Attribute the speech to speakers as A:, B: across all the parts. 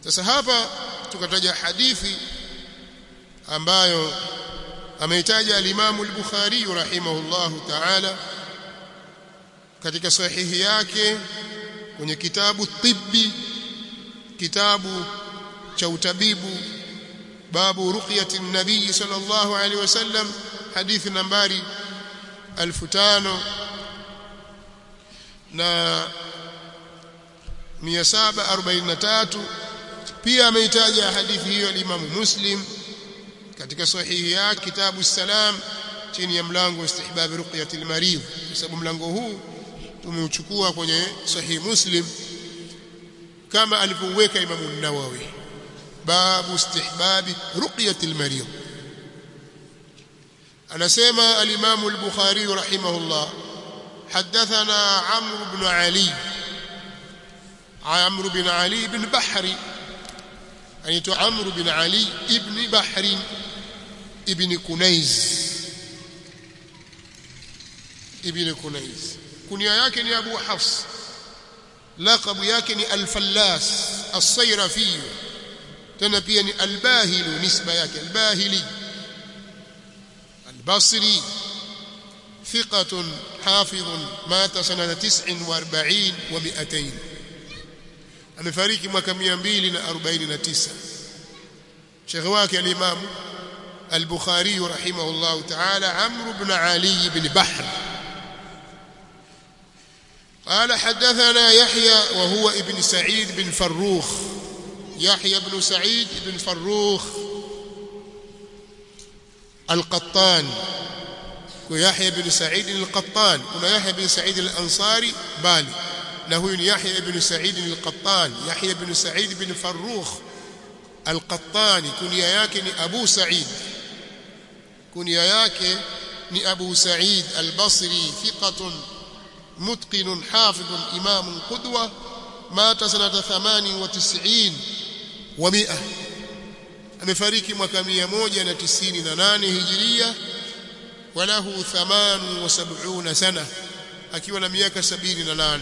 A: sasa hapa tukataja hadithi ambayo ameitaja al-Imam al-Bukhari rahimahullahu ta'ala katika sahihi yake kwenye kitabu tibbi kitabu cha utabibu babu ruqyati nabii sallallahu alaihi wasallam hadithi nambari 1500 na 743 pia ameitaja hadithi hiyo al-Imam Muslim katika sahihi yake kitabu salam chini ya mlango wa istihbab ruqyati al-marid kwa sababu mlango huu tumeuchukua kwenye sahihi Muslim kama alivyoweka Imam an-Nawawi babu istihbab ruqyati al-marid anasema al-Imam al-Bukhari rahimahullah حدثنا عمرو بن علي عمرو بن علي بن بحري anaitwa Amr bin Ali ibn Bahri ibn Kunaiz ibn Kunaiz kunia yake ni Abu Hafs laqabu yake ni Al-Fallas As-Sayrafi tena pia ni Al-Bahili nisba yake Al-Bahili Al-Basri ثقة حافظ مات سنة 49 و200 amefariki mwaka 249 Sheikh wake al-Imam al-Bukhari rahimahullah ta'ala Amr ibn Ali ibn Bahr قال حدثنا يحيى وهو ابن سعيد بن فروخ يحيى بن سعيد بن فروخ القطان ويحيى بن سعيد القطان ويحيى بن سعيد الأنصاري بالي na huyu ni Yahya ibn Sa'id al-Qattan Yahya ibn Sa'id ibn Farrukh al-Qattani kunia yake ni Abu Sa'id kunia yake ni Abu Sa'id al-Basri thiqatun mutqin hafidh imam qudwa mata sanata 98 wa 100 amefariki mwaka 198 hijiria walahu 78 sana akiwa na miaka 78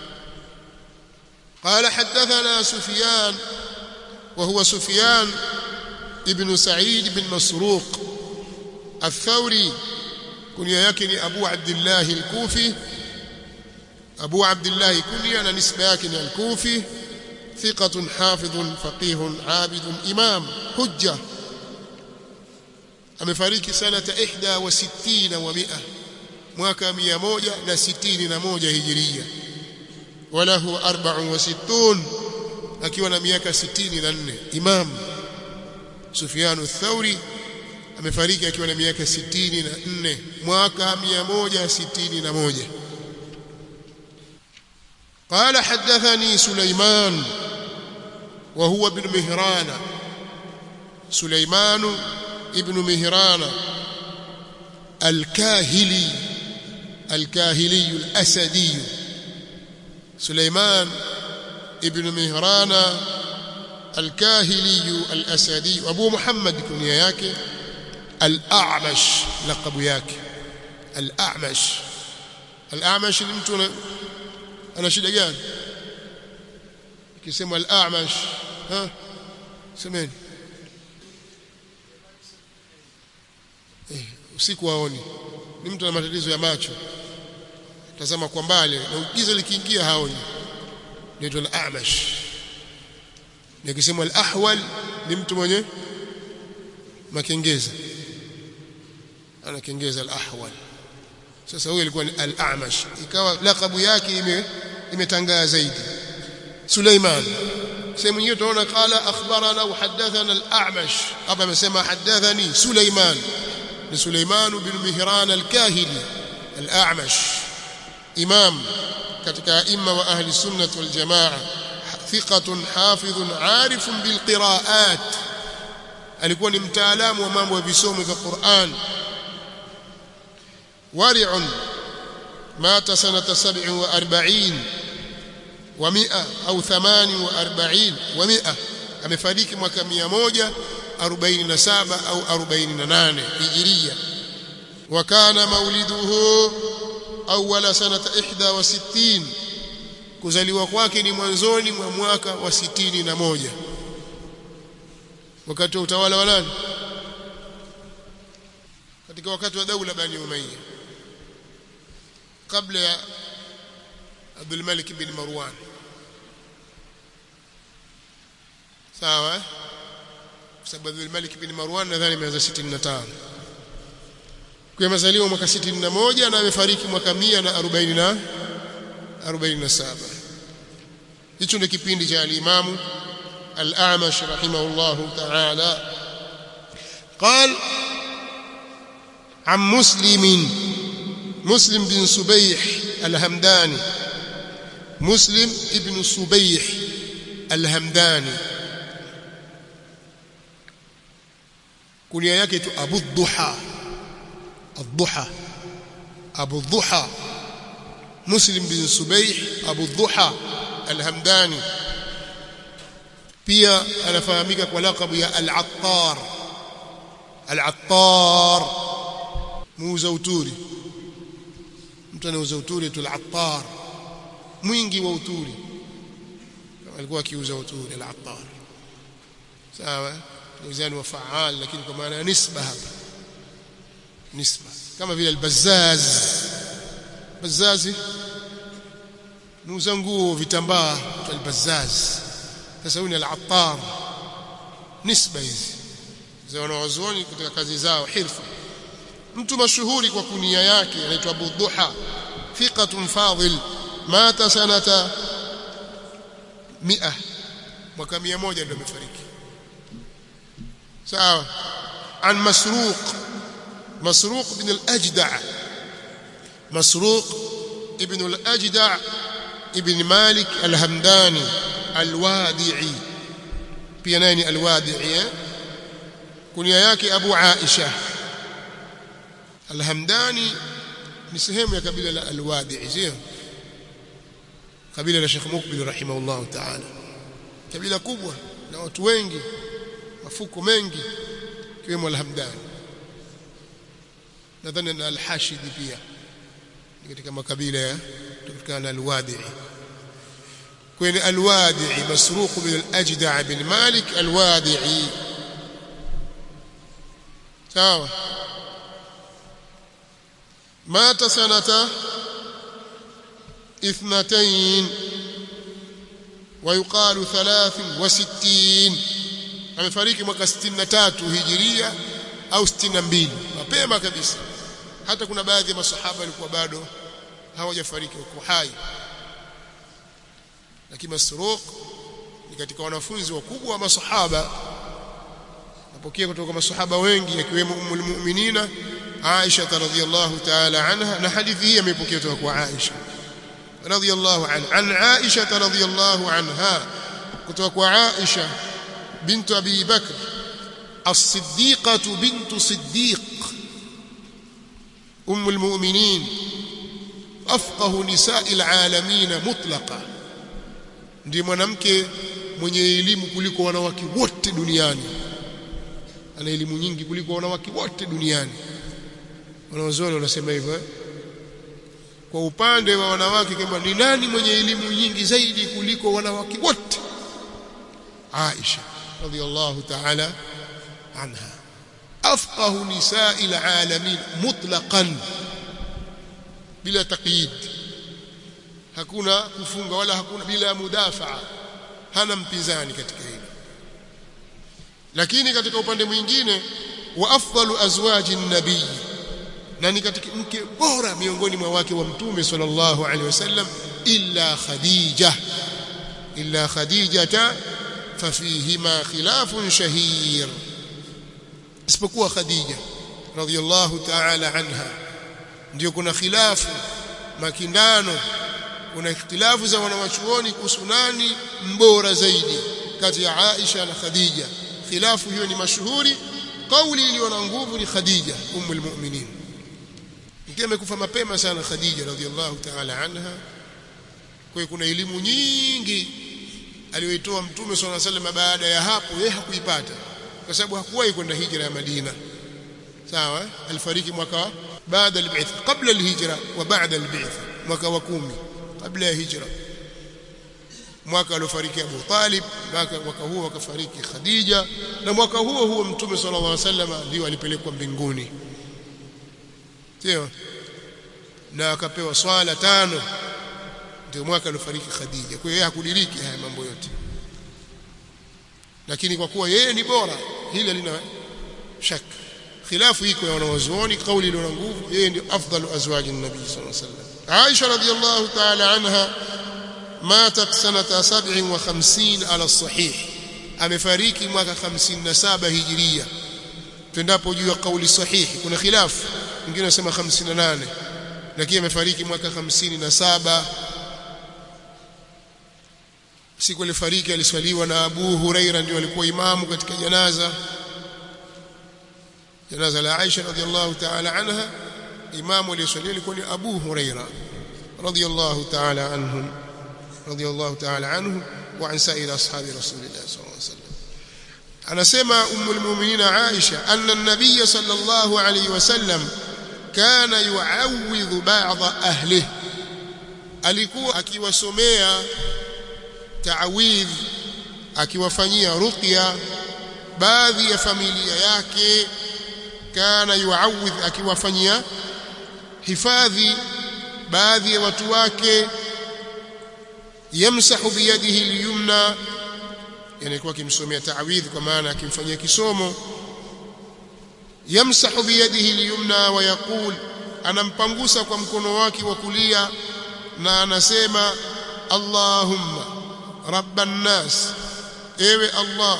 A: قال حدثنا سفيان وهو سفيان ابن سعيد بن مسروق الثوري كنيا يكن أبو عبد الله الكوفي أبو عبد الله كنيا نسبة يكن الكوفي ثقة حافظ فقيه عابد إمام حجة amefariki sanata 61 wa 100 mwaka 161 hijiria walahu 64 akiwa na miaka 64 imam Sufyan ath-Thauri amefariki akiwa na miaka 64 mwaka 161 قال حدثني سليمان وهو ابن مهران سليمان ابن مهران الكاهلي الكاهلي الأسدي سليمان ابن مهران الكاهلي الأسدي أبو محمد كنيا yake الأعمش لقب yake الأعمش الأعمش ni mtu ana shida gani ikisema al-a'mash ha semeni eh usiku haoni ni mtu ana matatizo ya macho tazama kwa mbali na giza likiingia haoni ndio al-a'mash nikisema al-ahwal ni mtu mwenye makengeza ana kengeza al-ahwal sasa huyo alikuwa ni al-a'mash ikawa lakabu yake ime imetangaa zaidi Suleiman sehemu nyingine tunaona qala akhbarana wa hadathana al-a'mash hapa amesema hadathani Suleiman ni Suleiman bin Mihran al-Kahili al-a'mash imam katika imma wa ahli sunnah wal jamaa thiqatun hafidhun arifun bil qira'at alikuwa ni mtaalamu wa mambo ya visomo vya Qur'an ورع مات سنة سبع وأربعين ومئة أو ثمان وأربعين ومئة أمفاريك mwaka mia moja arobaini na saba au arobaini na nane hijiria وكان مولده أول سنة إحدى وستين kuzaliwa kwake ni mwanzoni mwa mwaka wa sitini na moja wakati wa utawala wa nani katika wakati wa daula bani umayya kabla ya Abdul Malik bin Marwan sawa kwa sababu Abdul Malik bin Marwan nadhani ameanza 65 kwa amezaliwa mwaka 61 na amefariki mwaka 140 na 47 hicho ndio kipindi cha al-Imam al-A'mash rahimahullahu ta'ala قال عن مسلم مسلم بن سبيح الهمداني مسلم ابن سبيح الهمداني كنيا yake tu Abu Dhuha الضحى أبو الضحى مسلم بن سبيح أبو الضحى الهمداني pia anafahamika kwa lakabu ya al-Attar al-Attar muuza uturi mtu anauza uturi tu al-Attar mwingi wa uturi alikuwa akiuza uturi al-Attar sawa mizani wa faal lakini kwa maana ya nisba hapa nisba kama vile albazaz bazazi muuza nguo vitambaa albazaz sasa huyu ni al-attar nisba hizi za wanawazuoni katika kazi zao hirfa mtu mashuhuri kwa kunia yake anaitwa Abu Duha thiqatun fadil mata sanata 100 mwaka 100 ndio amefariki sawa an masruq مسروق بن الأجدع مسروق ابن الأجدع ابن مالك الهمداني الوادعي بيناني الوادعي كنيا yake Abu Aisha Alhamdani ni sehemu ya kabila la Alwadi'i sio kabila la Sheikh Mukbil rahimahullah ta'ala kabila kubwa na watu wengi mafuko mengi kiwemo Alhamdani nadhani na al-Hashidi pia katika makabila ya kutokana na al-Wadi'i kwenye al-Wadi'i masruq bin al-Ajda' bin Malik al-Wadi'i sawa مات سنة اثنتين ويقال ثلاث وستين amefariki mwaka 63 hijiria au 62 mapema kabisa hata kuna baadhi ya masahaba walikuwa bado hawajafariki wako hai lakini Masruq ni katika wanafunzi wakubwa wa masahaba napokea kutoka masahaba wengi akiwemo ummul mu'minina Aisha radhiyallahu ta'ala anha na hadithi hii imepokea kutoka kwa Aisha radhiyallahu anha an Aisha radhiyallahu anha kutoka kwa Aisha بنت أبي بكر الصديقة بنت صديق أم المؤمنين أفقه نساء العالمين مطلقا ndiye mwanamke mwenye elimu kuliko wanawake wote duniani ana elimu nyingi kuliko wanawake wote duniani wanaozoni wanasema hivyo eh? kwa upande wa wanawake kwamba ni nani mwenye elimu nyingi zaidi kuliko wanawake wote Aisha رضي الله تعالى عنها أفقه نساء العالمين مطلقا بلا تقييد hakuna kufunga wala hakuna bila mudafaa hana mpinzani katika hili lakini katika upande mwingine wa afdalu azwaji nabii na ni katika mke bora miongoni mwa wake wa mtume sallallahu alaihi wasallam illa khadija illa khadijata ففيهما خلاف شهير isipokuwa Khadija radhiyallahu ta'ala anha ndio kuna khilafu makindano kuna ikhtilafu za wanawachuoni kuhusu nani mbora zaidi kati ya Aisha na Khadija khilafu hiyo ni mashuhuri kauli iliyo na nguvu ni Khadija ummul mu'minin mke amekufa mapema sana Khadija radhiyallahu ta'ala anha kwa kuna elimu nyingi aliyoitoa mtume swalla sallam baada ya hapo yeye hakuipata kwa sababu hakuwahi kwenda hijra ya Madina sawa alifariki mwaka baada al-bi'th qabla al-hijra wa ba'da al-bi'th mwaka wa kumi kabla ya hijra mwaka aliofariki Abu Talib mwaka, mwaka huo akafariki Khadija na mwaka huo huo mtume sallallahu alaihi wasallam ndio alipelekwa mbinguni sio na akapewa swala tano ndio mwaka aliofariki Khadija kwa hiyo hakudiriki haya mambo yote lakini kwa kuwa yeye ni bora hili lina shaka khilafu iko ya wanawazuoni kauli iliyo na nguvu yeye ndio afdalu azwaji nabii sallallahu alaihi wasallam Aisha radhiyallahu ta'ala anha matat sanata 57 ala sahih amefariki mwaka 57 hijiria tuendapo juu ya kauli sahihi kuna khilafu wengine wanasema 58 lakini amefariki mwaka 57 siku alifariki aliswaliwa na Abu Huraira ndio alikuwa imamu katika janaza janaza la Aisha radhiallahu ta'ala anha imamu aliyeswalia alikuwa ni Abu Huraira radhiallahu ta'ala anhum radhiallahu ta'ala anhu wa an sa'ir ashabi rasulillah sallallahu alaihi wasallam anasema ummul mu'minin Aisha anna an-nabiy sallallahu alayhi wasallam kana yu'awwidhu ba'd ahlihi alikuwa akiwasomea ta'awidh akiwafanyia ruqya baadhi ya familia yake kana yuawidh akiwafanyia hifadhi baadhi ya watu wake yamsahu biyadihi al-yumna yani alikuwa akimsomea ta'awidh kwa maana akimfanyia kisomo yamsahu biyadihi al-yumna wa yaqul anampangusa kwa mkono wake wa kulia na anasema Allahumma rabban nas ewe Allah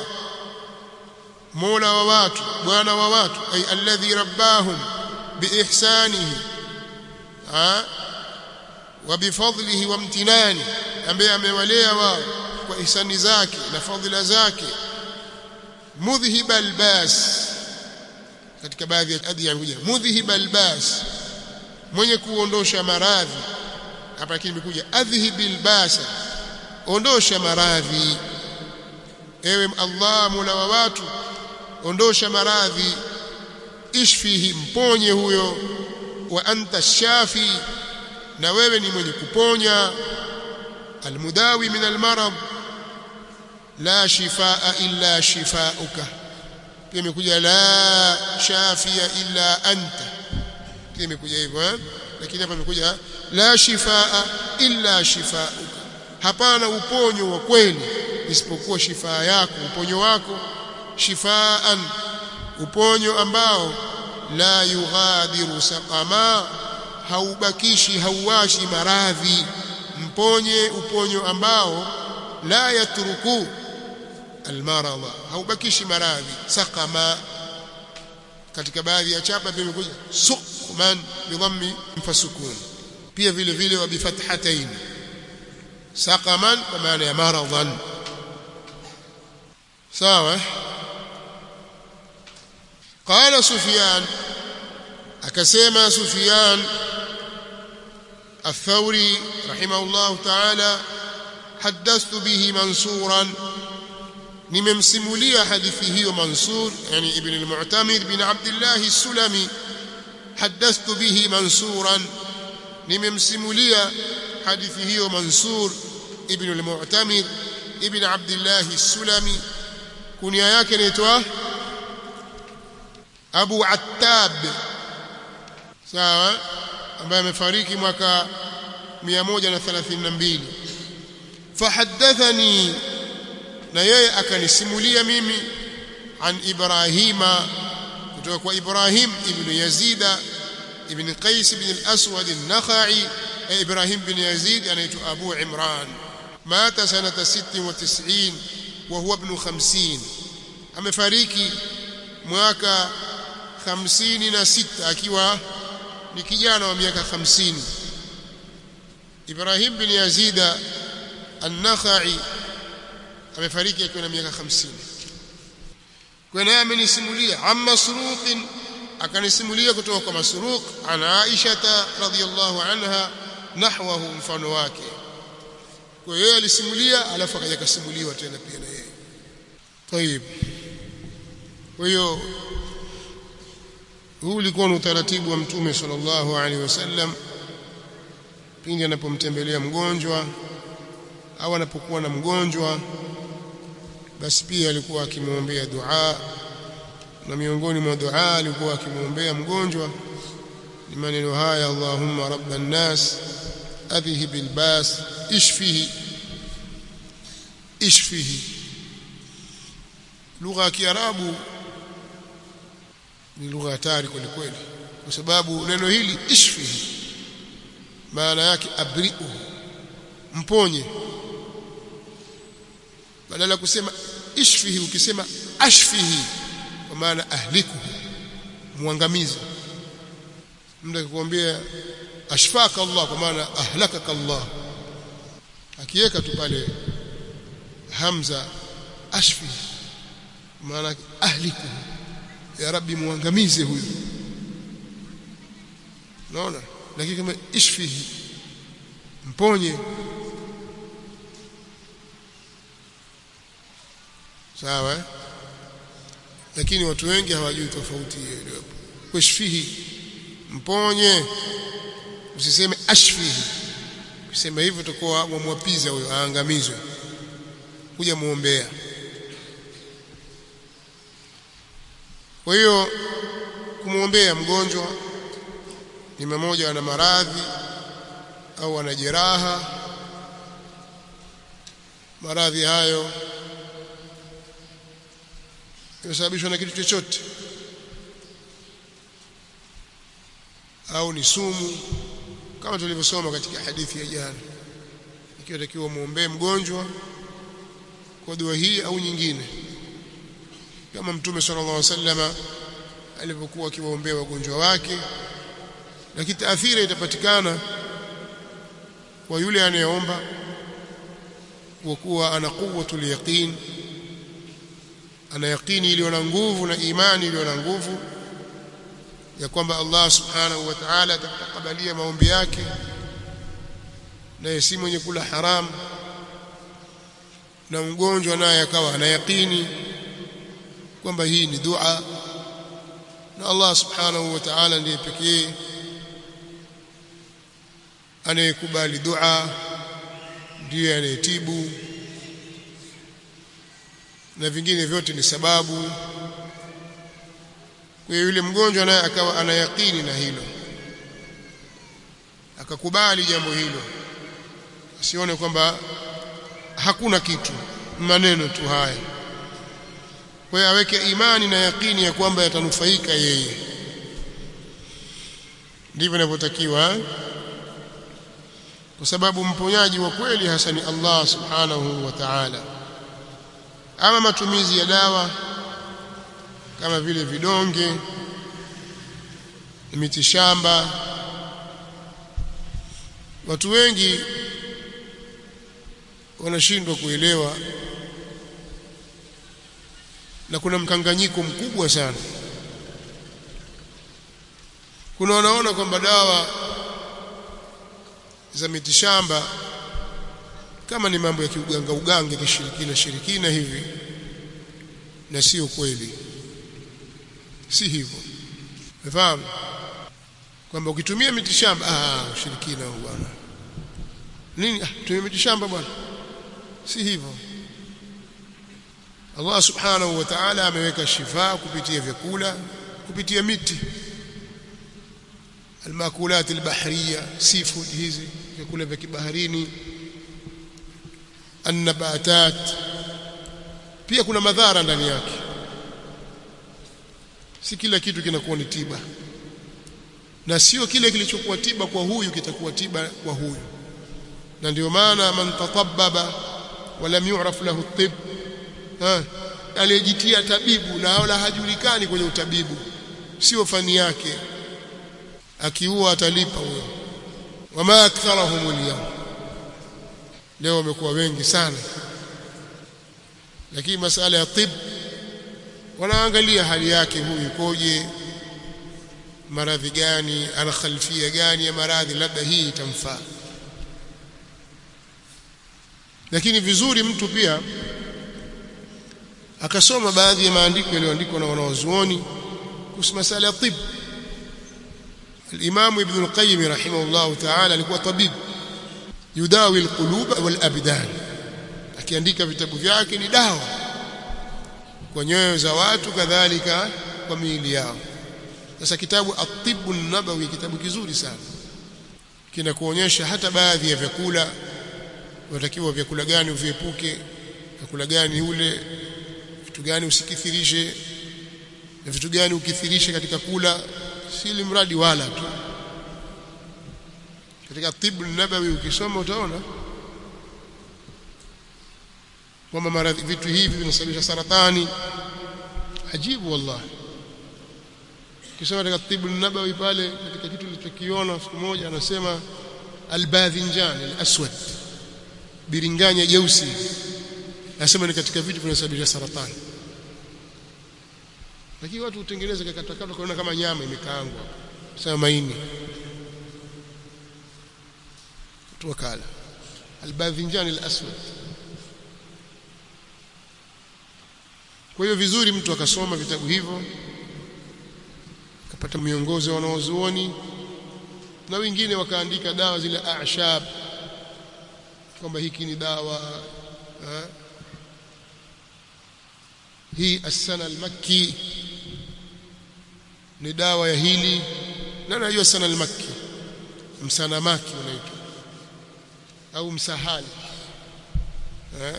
A: mola wa watu bwana wa watu ay alladhi rabbahum biihsanihi ha wa bifadlihi wa mtinani ambaye amewalea wao kwa ihsani zake na fadhila zake mudhhib albas katika baadhi ya adhiya imekuja mudhhib albas mwenye kuondosha maradhi hapa lakini imekuja adhhib albasa ondosha maradhi ewe Allah mola wa watu ondosha maradhi ishfihi mponye huyo wa anta shafi na wewe ni mwenye kuponya almudawi min almarad la shifaa illa shifauka pia imekuja la shafia illa anta pia imekuja hivyo eh lakini hapa imekuja la shifaa illa shifauka hapana uponyo wa kweli isipokuwa shifaa yako uponyo wako shifaan uponyo ambao la yughadiru saqama haubakishi hauwashi maradhi mponye uponyo ambao la yatruku almarada haubakishi maradhi saqama katika baadhi ya chapa pia imekuja suqman bidhammi mfasukun pia vile vile wa bifathatayn saqaman kwa maana ya maradan sawa قال سفيان akasema Sufyan الثوري رحمه الله تعالى حدثت به منصورا nimemsimulia hadithi hiyo Mansur yani ibn al-Mu'tamir bin Abdullah as-Sulami حدثت به منصورا nimemsimulia hadithi hiyo Mansur ibn al-Mu'tamir ibn Abdullah as-Sulami kunia yake inaitwa Abu Attab sawa ambaye amefariki mwaka 132 fahaddathani na yeye akanisimulia mimi an Ibrahima kutoka kwa Ibrahim ibn Yazida ibn Qais ibn al-Aswad an-Nakhai Ibrahim bin Yazid anaitwa Abu Imran mata sanata 96 wa huwa ibn 50 amefariki mwaka 56 akiwa ni kijana wa miaka 50 Ibrahim bin Yazida an-Nakhai amefariki akiwa na miaka 50 kwa naye amenisimulia am masruq akanisimulia kutoka kwa masruq an Aisha radhiyallahu anha nahwahu mfano wake kwa hiyo alisimulia alafu akaja kasimuliwa tena pia na yeye طيب kwa hiyo huu ulikuwa ni utaratibu wa mtume sallallahu alaihi wasallam pindi anapomtembelea mgonjwa au anapokuwa na mgonjwa basi pia alikuwa akimwombea dua na miongoni mwa dua alikuwa akimwombea mgonjwa ni maneno haya Allahumma rabban nas adhhib albas ishfihi ishfihi lugha ya kiarabu ni lugha hatari kweli kweli kwa sababu neno hili ishfihi maana yake abri'u mponye badala ya kusema ishfihi ukisema ashfihi kwa maana ahliku muangamiza mtu akikwambia ashfaka Allah kwa maana ahlakaka Allah akiweka tu pale hamza ashfi maana ahliku ya rabbi muangamize huyu unaona lakini kama ishfihi mponye sawa eh? lakini watu wengi hawajui tofauti hiyo iliyopo kushfihi mponye usiseme ashfihi ukisema hivyo utakuwa mwamwapiza huyo aangamizwe kuja muombea kwa hiyo kumwombea mgonjwa ni mmoja ana maradhi au ana jeraha maradhi hayo yamesababishwa na kitu chochote au ni sumu kama tulivyosoma katika hadithi ya jana ikiwa takiwa muombee mgonjwa kwa dua hii au nyingine kama mtume sallallahu alaihi wasallama alivyokuwa akiwaombea wagonjwa wake lakini taathira itapatikana kwa yule anayeomba kwa kuwa ana quwwatul yaqin ana yaqini iliyo na nguvu na imani iliyo na nguvu ya kwamba Allah subhanahu wa ta'ala atatakabalia maombi yake naye si mwenye kula haramu na mgonjwa naye akawa ana yaqini kwamba hii ni dua na Allah subhanahu wa ta'ala ndiye pekee anayekubali dua ndiye anayetibu na vingine vyote ni sababu kwa hiyo yule mgonjwa naye akawa ana yaqini na hilo akakubali jambo hilo asione kwamba hakuna kitu maneno tu haya kwa hiyo aweke imani na yaqini ya kwamba yatanufaika yeye ndivyo inavyotakiwa kwa sababu mponyaji wa kweli hasa ni Allah subhanahu wa ta'ala ama matumizi ya dawa kama vile vidonge miti shamba watu wengi wanashindwa kuelewa na kuna mkanganyiko mkubwa sana kuna wanaona kwamba dawa za mitishamba kama ni mambo ya kiuganga uganga kishirikina shirikina hivi na sio kweli si hivyo umefahamu kwamba ukitumia mitishamba ah ushirikina huo bwana nini ah tumia mitishamba bwana si hivyo Allah subhanahu wa ta'ala ameweka shifa kupitia vyakula kupitia miti almakulat albahriya seafood hizi vyakula vya kibaharini annabatat pia kuna madhara ndani yake si kila kitu kinakuwa ni tiba na sio kile kilichokuwa tiba kwa huyu kitakuwa tiba kwa huyu na ndio maana man tatabbaba walam yu'raf lahu tib aliyejitia tabibu na wala hajulikani kwenye utabibu sio fani yake akiua atalipa huyo wama aktharahum al leo wamekuwa wengi sana lakini masala ya tib wanaangalia hali yake huyu ikoje maradhi gani ana khalfia gani ya maradhi labda hii itamfaa lakini vizuri mtu pia akasoma baadhi ya maandiko yaliyoandikwa na wanawazuoni kuhusu masala ya tib الإمام ابن القيم رحمه الله تعالى alikuwa tabib yudawi alqulub wal abdan akiandika vitabu vyake ni dawa kwa nyoyo za watu kadhalika kwa miili yao sasa kitabu at-tibbu nabawi kitabu kizuri sana kinakuonyesha hata baadhi ya vyakula unatakiwa vyakula gani uviepuke vyakula gani ule vitu gani usikithirishe na vitu gani ukithirishe katika kula si mradi wala tu katika tibu nabawi ukisoma utaona kwamba maradhi vitu hivi vinasababisha saratani ajibu wallahi kisoma katika tibu nabawi pale katika kitu nilichokiona siku moja anasema albadhinjan alaswad biringanya jeusi anasema ni katika vitu vinasababisha saratani lakini watu hutengeneza kakatakata kuona kama nyama imekaangwa sema maini tuwakala albadhinjan alaswad kwa hiyo vizuri mtu akasoma vitabu hivyo akapata miongozo ya wanaozuoni na wengine wakaandika dawa zile ashab kwamba hiki ni dawa ha? hii asana almakki ni dawa ya hili na najua sana almakki msana maki unaitwa au msahali ha?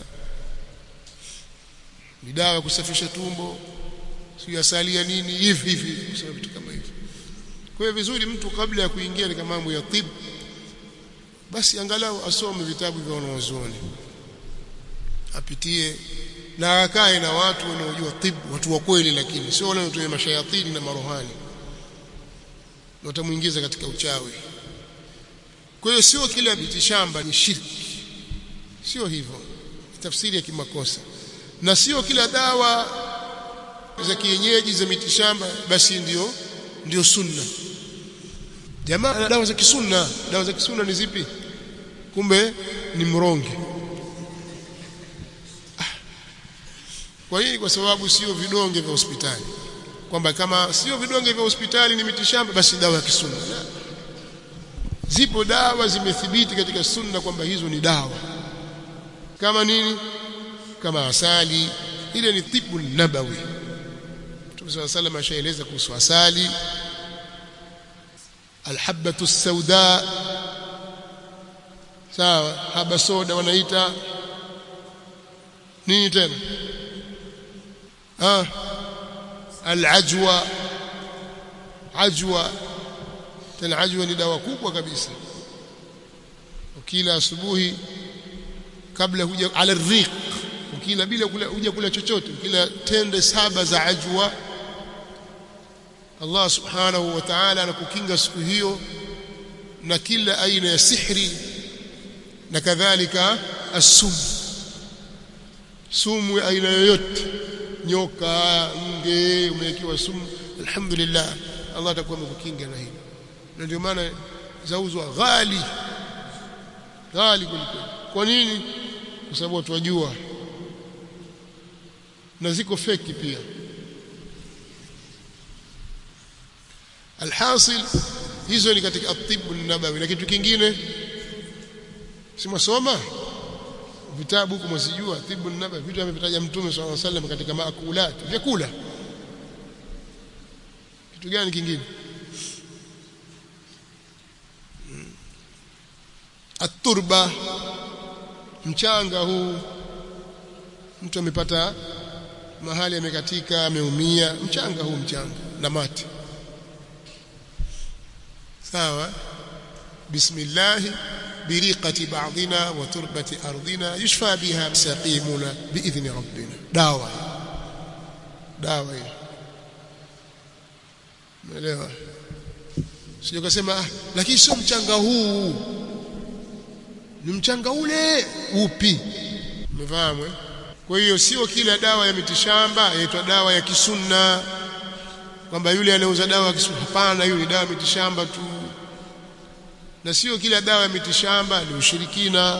A: ni dawa kusafisha tumbo sio asalia nini hivi hivi kusema vitu kama hivi kwa hiyo vizuri mtu kabla ya kuingia katika mambo ya tibu basi angalau asome vitabu vya wanazuoni apitie na akae na watu wanaojua tibu watu wa kweli lakini sio wale wanaotumia mashayatini na marohani watamuingiza katika uchawi kwa hiyo sio kila mitishamba ni shirki sio hivyo tafsiri ya kimakosa na sio kila dawa za kienyeji za mitishamba basi ndio ndio sunna jamaa dawa za kisunna dawa za kisunna ni zipi kumbe ni mronge kwa hiyo kwa sababu sio vidonge vya hospitali kwamba kama sio vidonge vya hospitali ni mitishamba basi dawa ya kisunna la. zipo dawa zimethibiti katika sunna kwamba hizo ni dawa kama nini kama asali ile ni tibu nabawi Mtume صلى الله عليه وسلم ashaeleza kuhusu asali alhabatu sauda sawa haba soda wanaita nini tena ah alajwa ajwa tena ajwa ni dawa kubwa kabisa ukila asubuhi kabla huja ala riq ukila bila kula huja kula chochote ukila tende saba za ajwa Allah subhanahu wa ta'ala anakukinga siku hiyo na kila aina ya sihri na kadhalika asum sumu ya aina yoyote nyoka nge umewekewa sumu alhamdulillah Allah atakuwa amekukinga na hilo na ndio maana zauzwa ghali ghali kuliko kwa nini kwa sababu watu wajua na ziko feki pia alhasil hizo ni katika atibu nabawi na kitu kingine simwasoma vitabu huko msijua tibu nabawi vitu amevitaja mtume swalla alayhi wasallam katika maakulat vyakula kitu gani kingine aturba mchanga huu mtu amepata mahali amekatika ameumia mchanga huu mchanga na mati sawa bismillah biriqati ba'dina wa turbati ardina yushfa biha saqimuna biidhni rabbina dawa dawa hiyo umeelewa sio kusema ah, lakini sio mchanga huu ni mchanga ule upi umefahamu kwa hiyo sio kila dawa ya mitishamba inaitwa dawa ya kisunna kwamba yule anauza dawa ya kisunna hapana hiyo ni dawa ya mitishamba tu na sio kila dawa ya mitishamba ni ushirikina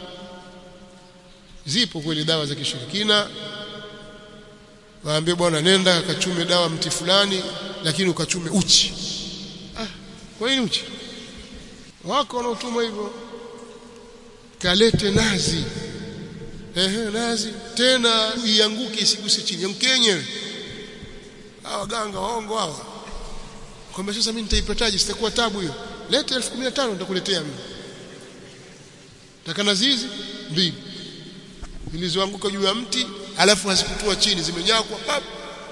A: zipo kweli dawa za kishirikina waambie bwana nenda akachume dawa mti fulani lakini ukachume uchi ah kwa nini uchi wako wanaotuma hivyo kalete nazi ehe nazi tena ianguke isiguse chini yangukenyewe hawa ganga waongo hawa kwamba sasa mimi nitaipataje sitakuwa tabu hiyo leta 1015 nitakuletea mimi takana zizi mbili zilizoanguka juu ya mti alafu hazikutua chini zimenyakwa pap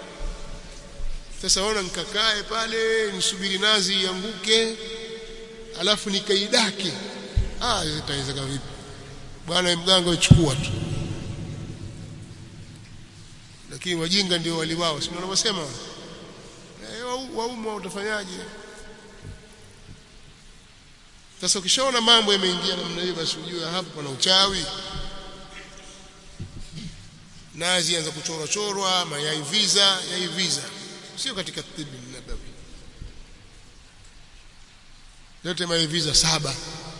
A: sasa ona nikakae pale nisubiri nazi ianguke alafu nikaidake ah itawezeka vipi bwana mganga uchukua tu lakini wajinga ndio wali wao si wanavyosema eh waumwa utafanyaje sasa ukishaona mambo yameingia namna hiyo basi ujue hapo pana uchawi nazi anza kuchorwa chorwa mayai visa yai visa sio katika tibi nabawi yote mayai visa saba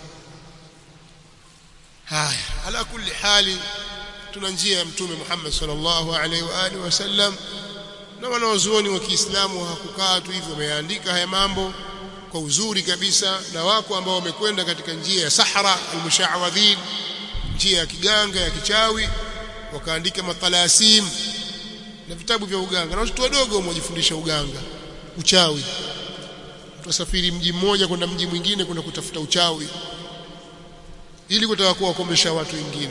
A: haya ala kulli hali tuna njia ya mtume Muhammad sallallahu alaihi wa alihi wasallam na wanawazuoni wa Kiislamu hakukaa tu hivyo wameandika haya mambo kwa uzuri kabisa na wako ambao wamekwenda katika njia ya sahara almushawadhin njia ya kiganga ya kichawi wakaandika matalasim na vitabu vya uganga na watoto wadogo wajifundisha uganga uchawi tutasafiri mji mmoja kwenda mji mwingine kwenda kutafuta uchawi ili kutaka kuwakombesha watu wengine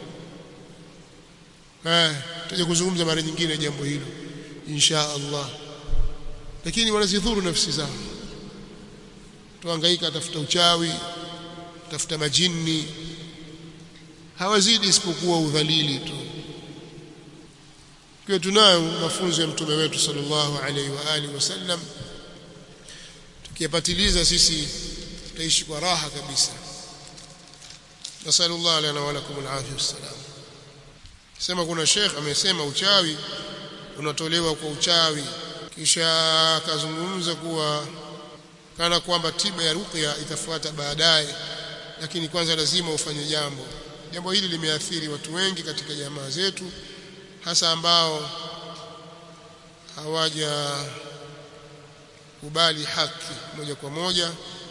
A: eh tuje kuzungumza mara nyingine jambo hilo insha Allah lakini wanazidhuru nafsi zao tuhangaika tafuta uchawi tafuta majini hawazidi isipokuwa udhalili tu kwa tunayo mafunzo ya mtume wetu sallallahu alaihi wa alihi wasallam tukiyapatiliza sisi tutaishi kwa raha kabisa nasallallahu lana wa lakum alafia wassalam sema kuna sheikh amesema uchawi unatolewa kwa uchawi kisha akazungumza kuwa kana kwamba tiba ya ruqya itafuata baadaye lakini kwanza lazima ufanye jambo jambo hili limeathiri watu wengi katika jamaa zetu hasa ambao hawaja kubali haki moja kwa moja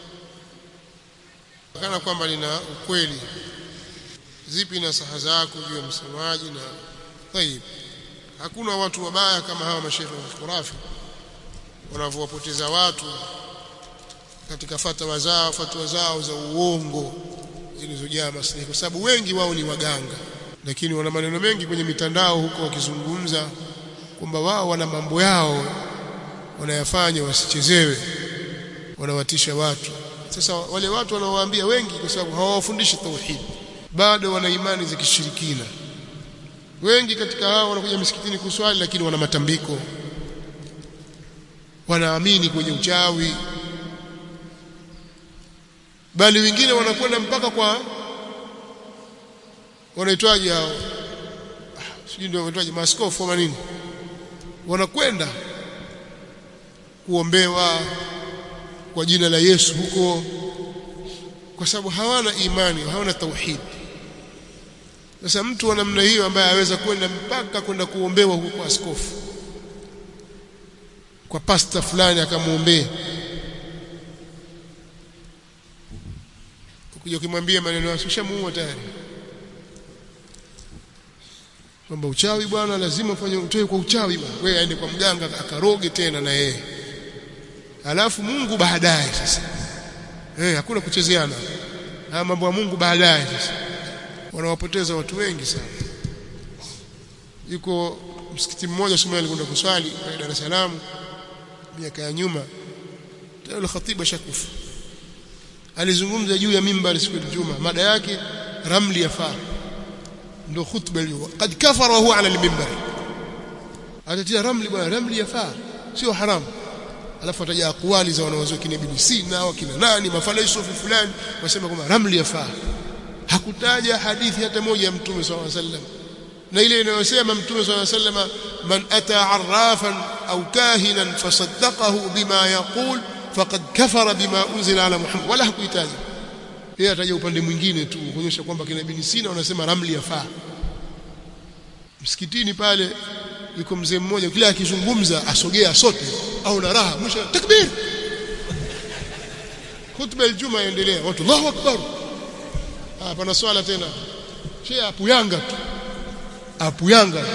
A: kana kwamba lina ukweli zipi na saha zako juu ya msemaji na tayib hakuna watu wabaya kama hawa mashehe wa khurafi wanavyowapoteza watu katika fatwa zao fatwa zao za uongo zilizojaa maslahi kwa sababu wengi wao ni waganga lakini wana maneno mengi kwenye mitandao huko wakizungumza kwamba wao wana mambo yao wanayafanya wasichezewe wanawatisha watu sasa wale watu wanaowaambia wengi kwa sababu hawawafundishi tauhid bado wana imani za kishirikina wengi katika hao wanakuja misikitini kuswali lakini wana matambiko wanaamini kwenye uchawi bali wengine wanakwenda mpaka kwa wanaitwaje hao sijui ndio wanaitwaje maaskofu ama nini wanakwenda kuombewa kwa jina la Yesu huko kwa sababu hawana imani hawana tauhid sasa mtu wa namna hiyo ambaye aweza kwenda mpaka kwenda kuombewa huko kwa askofu kwa pasta fulani akamuombea ukija ukimwambia maneno yake ushamuua tayari kwamba uchawi bwana lazima ufanye utoe kwa uchawi bwana wewe aende kwa mganga akaroge tena na yeye alafu Mungu baadaye sasa eh hakuna kuchezeana haya mambo ya Mungu baadaye sasa wanawapoteza watu wengi sana yuko msikiti mmoja Sumaili alikwenda kuswali pale Dar es Salaam miaka ya nyuma tayari khatiba shakufa alizungumza juu ya mimbar siku ya Ijumaa mada yake ramli yafaa ndio khutba hiyo kad kafara huwa ala al-mimbar atatia ramli bwana ramli yafaa sio haramu alafu ataja akwali za wanawazuo kina Ibn Sina wakina nani mafalsafa fulani wasema kwamba ramli yafaa hakutaja hadithi hata moja ya mtume sallallahu alaihi wasallam na ile inayosema mtume sallallahu alaihi wasallam man ata arrafan au kahinan fasaddaqahu bima yaqul faqad kafara bima unzila ala Muhammad wala hakuitaja yeye ataja upande mwingine tu kuonyesha kwamba kina Ibn Sina wanasema ramli yafaa msikitini pale yuko mzee mmoja kila akizungumza asogea sote au na raha mwisho takbir khutba aljuma endelea watu Allahu akbar ah pana swala tena shehe apuyanga tu apuyanga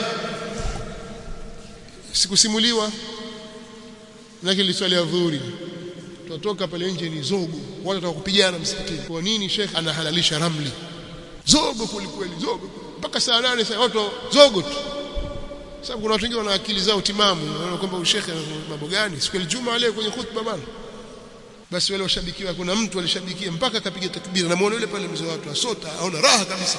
A: sikusimuliwa lakini liswali ya dhuhuri tutoka pale nje ni zogo watu wataka kupigana msikitini kwa nini shekhe anahalalisha ramli zogo kwelikweli zogo mpaka saa nane saa watu zogo tu sababu kuna watu wengi wana akili zao timamu wanaona kwamba ushekhe mambo gani siku ya Ijumaa leo kwenye khutba bana basi wale washabikiwa kuna mtu alishabikia mpaka akapiga takbira na muone yule pale mzee watu asota aona raha kabisa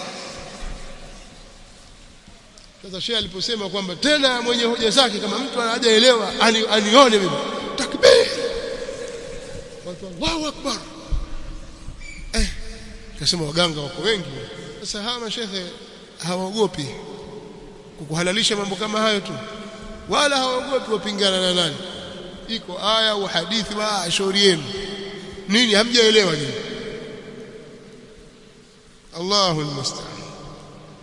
A: sasa shehe aliposema kwamba tena mwenye hoja zake kama mtu hajaelewa ani, anione mimi takbir watu Allahu akbar eh kasema waganga wako wengi sasa hawa mashehe hawaogopi kukuhalalisha mambo kama hayo tu wala hawaogopi wapingana na nani iko aya au hadithi wa shauri yenu nini hamjaelewa nini Allahu almusta'an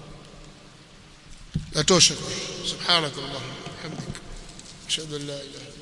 A: atosha subhanakallahumma hamdika ashhadu an la ilaha